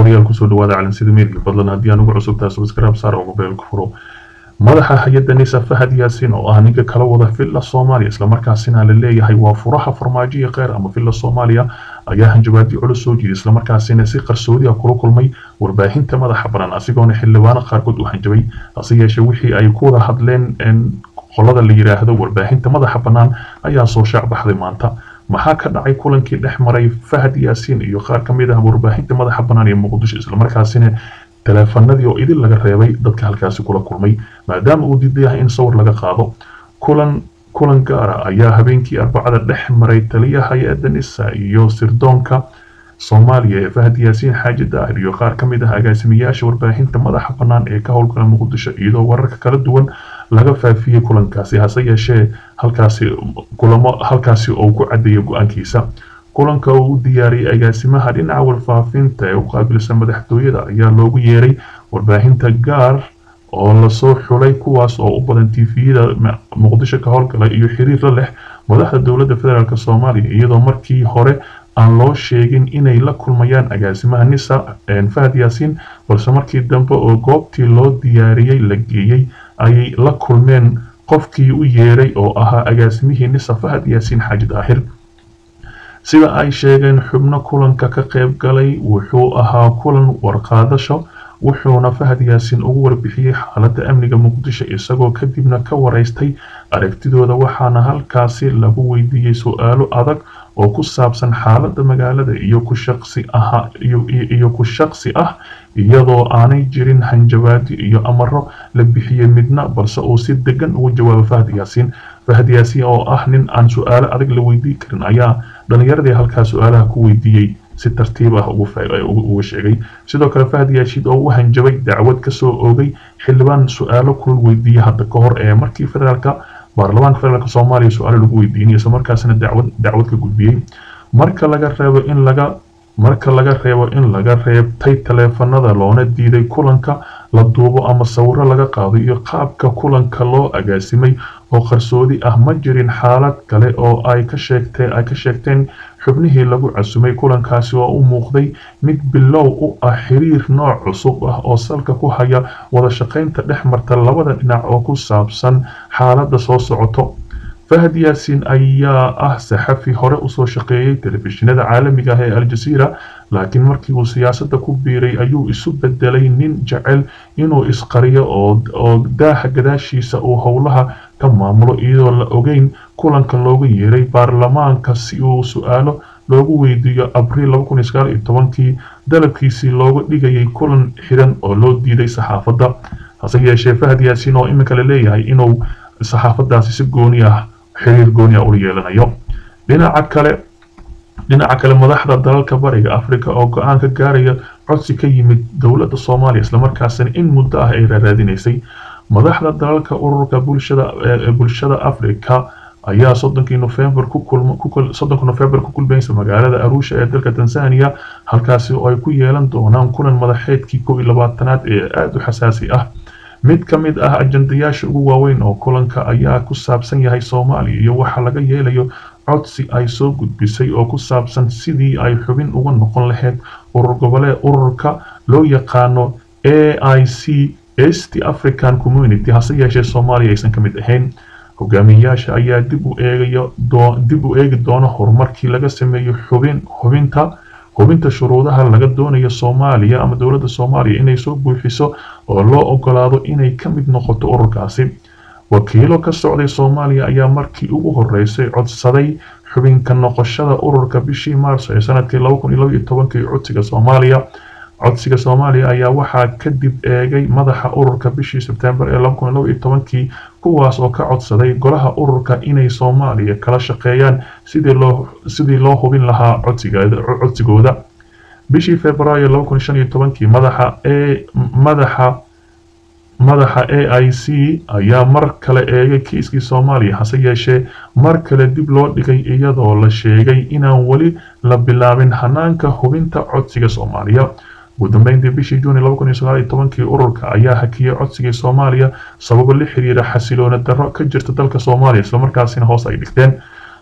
daawadayaal kusoo dhawaada calansida media fadlan haddii aan ugu cusubtahay subscribe saar oo mobilka furo madaxa hay-adda nisa fahad yaasin oo ah ninka kala wada villa soomaaliya islamarkaasina la leeyahay waa furaha farmaajoya kheyr ama villa soomaaliya ayaa hanjabaadyo culus soo jiiday islamarkaasina si qarsoodi ah kula kulmay warbaahinta madaxa banan asigoona xildhibaano qaarkood u hanjabay hase yeeshee wixii ay ku wada hadleen qolada la yidhaahdo warbaahinta madaxa bannaan ayaa soo shaacbaxday maanta maxaa ka dhacay kulankii dhex maray fahad yaasiin iyo qaar ka mid ah warbaahinta madaxa bannaan ee muqdisho islamarkaasina taleefanadii oo idin laga reebay dadka halkaasi kula kulmay maadaama uu diiday yahay in sawir laga qaado kulan kulan gaara ayaa habeenkii arbacada dhex maray taliyaha hay-adda nisa iyo sirdoonka soomaaliya ee fahad yaasiin xaaji daahir iyo qaar ka mid ah agaasimayaasha warbaahinta madaxa bannaan ee ka howlgala muqdisho iyadoo wararka kala duwan laga faafiyey kulankaasi hase yeeshee halkaasi kulamo halkaasi oo ku cadeeyay go-aankiisa kulanka uu u diyaariyey agaasimaha dhinaca warfaafinta ee u qaabilsan madaxtooyada ayaa loogu yeeray warbaahinta gaar oo lasoo xulay kuwaas oo u badan tifiyada muqdisho ka howlgala iyo xiriir la leh madaxda dowladda federaalk soomaaliya iyadoo markii hore aan loo sheegin inay la kulmayaan agaasimaha nisa fahad yaasiin balse markii dambe oo goobtii loo diyaariyey la geeyey ayay la kulmeen qofkii u yeeray oo ahaa agaasimihii nisa fahad yaasiin xaaji daahir sida ay sheegeen xubno kulanka ka qayb galay wuxuu ahaa kulan warqaadasho wuxuuna fahad yaasiin ugu warbixiyey xaaladda amniga muqdisho isagoo kadibna ka waraystay aragtidooda waxaana halkaasi lagu weydiiyey su-aalo adag oo ku saabsan xaaladda magaalada iyo ku shaqsi ah iyo ku shaqsi ah iyadoo aanay jirin hanjabaadi iyo amaro la bixiyey midna balse uu si degan ugu jawaabo fahad yaasiin fahad yaasiin oo ah nin aan su-aalo adag la weydiin karin ayaa dhalinyaradii halkaa su-aalaha ku weydiiyey si tartiib ah uga sheegay sidoo kale fahad yaashiid oo u hanjabay dacwad kasoo oogay xildhibaan su-aalo kulul weydiiyey hadda ka hor ee markii federaalka baarlamaanka federaalk soomaaliya su-aalo lagu weydiinay isla markaasina dacwad dacwad ka gudbiyey marka laga reebo in laga marka laga reebo in laga reebtay taleefanada loona diiday kulanka la duubo ama sawiro laga qaado iyo qaabka kulanka loo agaasimay oo qarsoodi ah ma jirin xaalad kale oo ay ka sheegteen ay ka sheegteen xubnihii lagu casumay kulankaasi oo u muuqday mid bilow u ah xiriir nooc cusub ah oo salka ku haya wada shaqaynta dhex marta labada dhinac oo ku saabsan xaaladda soo socoto fahad yaasiin ayaa ah saxafi hore usoo shaqeeyey telefishinada caalamiga ah ee aljaziira laakiin markii uu siyaasadda ku biiray ayuu isu bedelay nin jecel inuu isqariyo oo daaha gadaashiisa uu howlaha ka maamulo iyadoo la ogeyn kulanka loogu yeeray baarlamaanka si uu su-aalo loogu weydiiyo abriil kii dalabkiisii looga dhigayay kulan xiran oo loo diiday saxaafadda hase yeeshee fahad yaasiin oo iminka la leeyahay inuu saxaafadaasi si gooni ah xiriir gooni ah ula yeelanayo dhinaca kale dhinaca kale madaxda dalalka bariga africa oo go-aan ka gaaraya codsi ka yimid dowladda soomaaliya islamarkaasina in muddo ah ay raaraadinaysay madaxda dalalka ururka bulshada bulshada africa ayaa soddonkii nofembar soddonka nofembar ku kulmaysa magaalada arusha ee dalka tanzania halkaasi oo ay ku yeelan doonaan kulan madaxeedkii kow iyo labaatanaad ee aada u xasaasi ah mid ka mid ah ajandayaasha ugu waaweyn oo kulanka ayaa ku saabsan yahay soomaaliya iyo waxa laga yeelayo codsi ay soo gudbisay oo ku saabsan sidii ay xubin uga noqon lahayd urur goboleed ururka loo yaqaano a i c st african community hase yeeshee soomaaliya aysan ka mid ahayn hogaamiyayaasha ayaa dib u eegayo dib u eegi doona horumarkii laga sameeyo xubin hubinta hubinta shuruudaha laga doonayo soomaaliya ama dowladda soomaaliya inay soo buuxiso oo loo ogolaado inay ka mid noqoto ururkaasi wakiilo ka socday soomaaliya ayaa markii ugu horeysay codsaday xubinka noqoshada ururka bishii maarso ee sanadkii kii codsiga soomaaliya codsiga soomaaliya ayaa waxaa kadib eegay madaxa ururka bishii sebtembar ee kii kuwaas oo ka codsaday golaha ururka inay soomaaliya kala shaqeeyaan sidii loo hubin lahaa codsigooda bishii februaayo kii madaxa madaxa madaxa a i c ayaa mar kale eegay kiiskii soomaaliya hase yeeshee mar kale dib loo dhigay iyadoo la sheegay inaan weli la bilaabin hanaanka hubinta codsiga soomaaliya ugu dambeyntii bishii juuni kii ururka ayaa hakiyey codsigii soomaaliya sababo la xiriira xasiloona darro ka jirta dalka soomaaliya islamarkaasina hoos ay dhigteen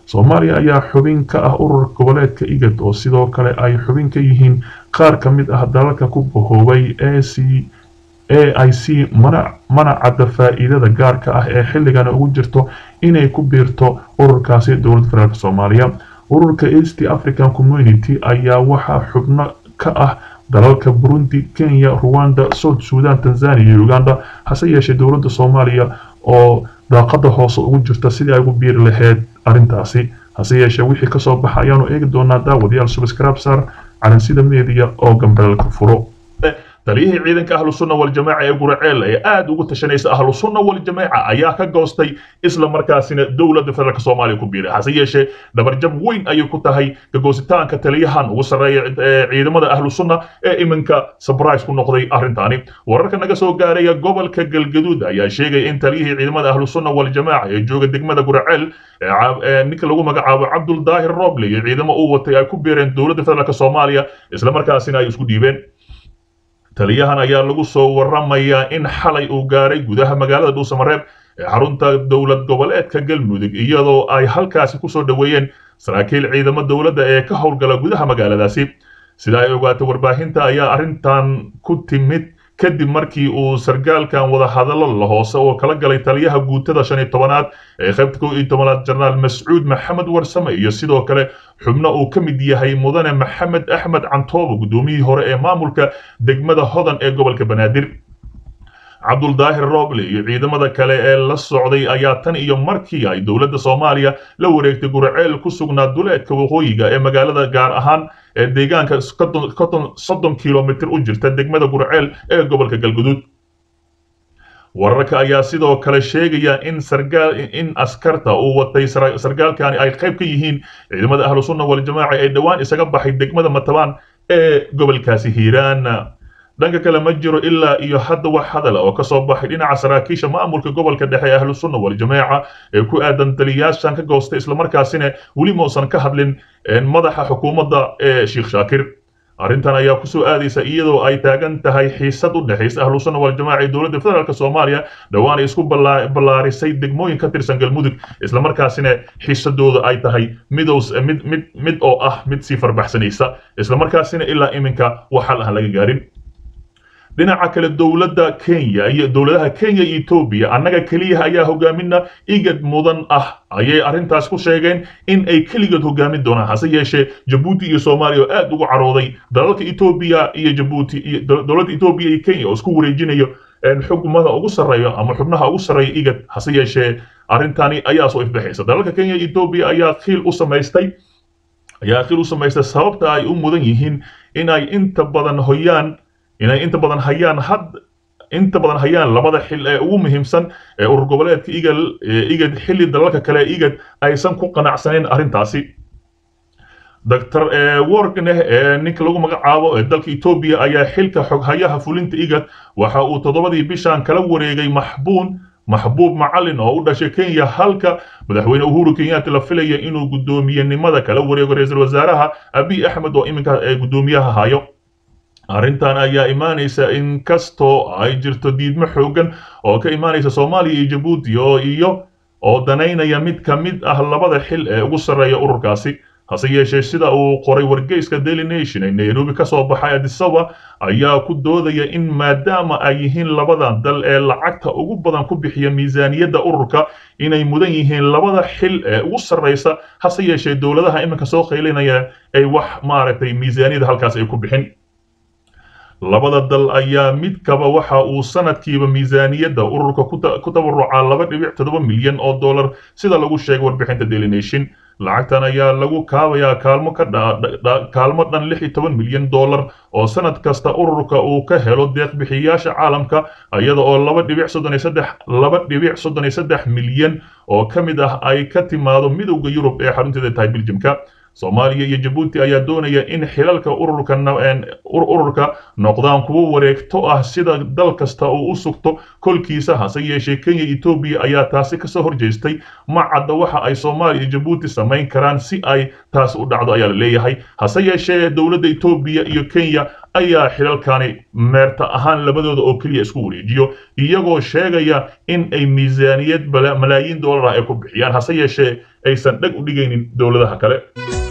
soomaaliya ayaa xubin ka ah urur goboleedka igad oo sidoo kale ay xubin ka yihiin qaar ka mid ah dalalka ku bahoobay a c a i c mana cadda faa'iidada gaarka ah ee xilligan ugu jirto inay ku biirto ururkaasi dowladda federaalk soomaaliya ururka east african community ayaa waxaa xubno ka ah dalalka burundi kenya ruwanda south sudan tanzania iyo uganda hase yeeshee dowladda soomaaliya oo daaqada hoose ugu jirta sidii ay ugu biiri lahayd arrintaasi hase yeeshee wixii kasoo baxa ayaanu eegi doonaa daawadayaal subscribesar calansida media oo gambeelka furo taliyihii ciidanka ahlu sunna waljamaaca ee guraceel ee aad ugu tashanaysa ahlu sunna waljamaaca ayaa ka goostay isla markaasina dowladda federaalk soomaaliya ku biiray hase yeeshee dhabarjab weyn ayay ku tahay kagoositaanka taliyahan ugu sarreeya ciidamada ahlu sunna ee iminka sabrise ku noqday arrintaani wararka naga soo gaaraya gobolka galgaduud ayaa sheegaya in taliyihii ciidamada ahlu sunna waljamaaca ee jooga degmada guraceel ninka lagu magacaabo cabdul daahir roble iyo ciidamo uu watay ay ku biireen dowladda federaalk soomaaliya isla markaasina ay isku dhiibeen taliyahan ayaa lagu soo waramayaa in xalay uu gaaray gudaha magaalada dhuusamareeb ee xarunta dowlad goboleedka galmudug iyadoo ay halkaasi kusoo dhoweeyeen saraakiil ciidamo dowladda ee ka howlgala gudaha magaaladaasi sida ay ogaatay warbaahinta ayaa arrintan ku timid kadib markii uu sargaalkan wadahadallo la hoose oo kala galay taliyaha guutada shan iyo tobanaad ee qaybta kow iyo tobanaad jenaraal mascuud maxamed warsame iyo sidoo kale xubno uu ka mid yahay mudane maxamed axmed cantoobo guddoomiyihii hore ee maamulka degmada hodan ee gobolka banaadir cabduldaahir roble iyo ciidamada kale ee la socday ayaa tan iyo markii ay dowladda soomaaliya la wareegtay guraceel ku sugnaa duleedka waqooyiga ee magaalada gaar ahaan ee deegaanka soddon kilomitr u jirta degmada guraceel ee gobolka galguduud wararka ayaa sidoo kale sheegaya in sargaal in askarta uu watay sargaalkani ay qayb ka yihiin ciidamada ahlu sunna waljamaaca ee dhowaan isaga baxay degmada matabaan ee gobolkaasi hiiraan dhanka kale ma jiro ilaa iyo hadda wax hadala oo kasoo baxay dhinaca saraakiisha maamulka gobolka dhexe ee ahlu sunna waljamaaca ee ku aadan taliyayaashan ka goostay islamarkaasina weli mausan ka hadlin madaxa xukuumadda ee sheekh shaakir arrintan ayaa kusoo aadaysa iyadoo ay taagan tahay xiisad u dhexaysa ahlu sunna waljamaaca ee dowladda federaalk soomaaliya dhowaan ay isku ballaarisay degmooyin ka tirsan galmudug islamarkaasina xiisadooda ay tahay midows mid mid mid oo ah mid sii farbaxsanaysa islamarkaasina ilaa iminka wax hal aan laga gaarin dhinaca kale dowladda kenya iyo dowladaha kenya iyo etoobiya annaga keliyaha ayaa hogaamina igad mudan ah ayay arrintaas ku sheegeen in ay keligood hogaamin doonaan hase yeeshee jabuuti iyo soomaaliya oo aad ugu carooday dalalka etoobiya iyo jabuuti iyo dowladda etoobiya iyo kenya oo isku wareejinayo xugmada ugu sarreeyo ama xubnaha ugu sarreeya igad hase yeeshee arrintani ayaa soo ifbaxaysa dalalka kenya iyo etoobiya ayaa khiil u samaystay ayaa khiil u samaystay sababta ay u mudan yihiin in ay inta badan hoyaan inay inta badan hayaan had inta badan hayaan labada xil ee ugu muhiimsan ee urur goboleedka igal igad xilli dalalka kale igad aysan ku qanacsanayn arrintaasi doctor worgneh ee ninka lagu magacaabo ee dalka etoobiya ayaa xilka xoghayaha fulinta igad waxa uu toddobadii bishan kala wareegay maxbuun maxbuub macalin oo u dhashay kenya halka madaxweyne uhuru kenyatta la filaya inuu guddoomiyenimada kala wareego ra-iisul wasaaraha abiy axmed oo iminka ee guddoomiyaha hayo arrintan ayaa imaanaysa in kastoo ay jirto diidmo xooggan oo ka imaanaysa soomaaliya iyo jabuuti oo iyo oo danaynaya mid ka mid ah labada xil ee ugu sarreeya ururkaasi hase yeeshee sida uu qoray wargeyska daily nation ee nairobi ka soo baxay adisaba ayaa ku doodaya in maadaama ay yihiin labadan dal ee lacagta ugu badan ku bixiya miisaaniyadda ururka inay mudan yihiin labada xil ee ugu sarreysa hase yeeshee dowladaha iminka soo qaylinaya ay wax maaragtay miisaaniyadda halkaas ay ku bixin labada dal ayaa midkaba waxa uu sanadkiiba miisaaniyadda ururka ku tabarucaa laba dhibic toddoba milyan oo dollar sida lagu sheegay warbixinta daily nation lacagtan ayaa lagu kaabayaa kaalmo ka kaalmo dhan lix iyo toban milyan dollar oo sanad kasta ururka uu ka helo deeqbixiyayaasha caalamka iyada oo laba dhibic soddon iyo saddex laba dhibic soddon iyo saddex milyan oo ka mid ah ay ka timaado midowda yurub ee xarunteeda tahay biljimka soomaaliya iyo jabuuti ayaa doonaya in xilalka ururka ururka noqdaan kuwo wareegto ah sida dal kasta uu u sugto kolkiisa hase yeeshee kenya etoobiya ayaa taasi kasoo horjeestay ma cadda waxa ay soomaaliya iyo jabuuti samayn karaan si ay taasi u dhacdo ayaa la leeyahay hase yeeshee dowladda etoobiya iyo kenya ayaa xilalkani meerta ahaan labadooda oo keliya isku wareejiyo iyagoo sheegaya in ay miisaaniyad malaayiin dollar ah ay ku bixiyaan hase yeeshee aysan dheg u dhigaynin dowladaha kale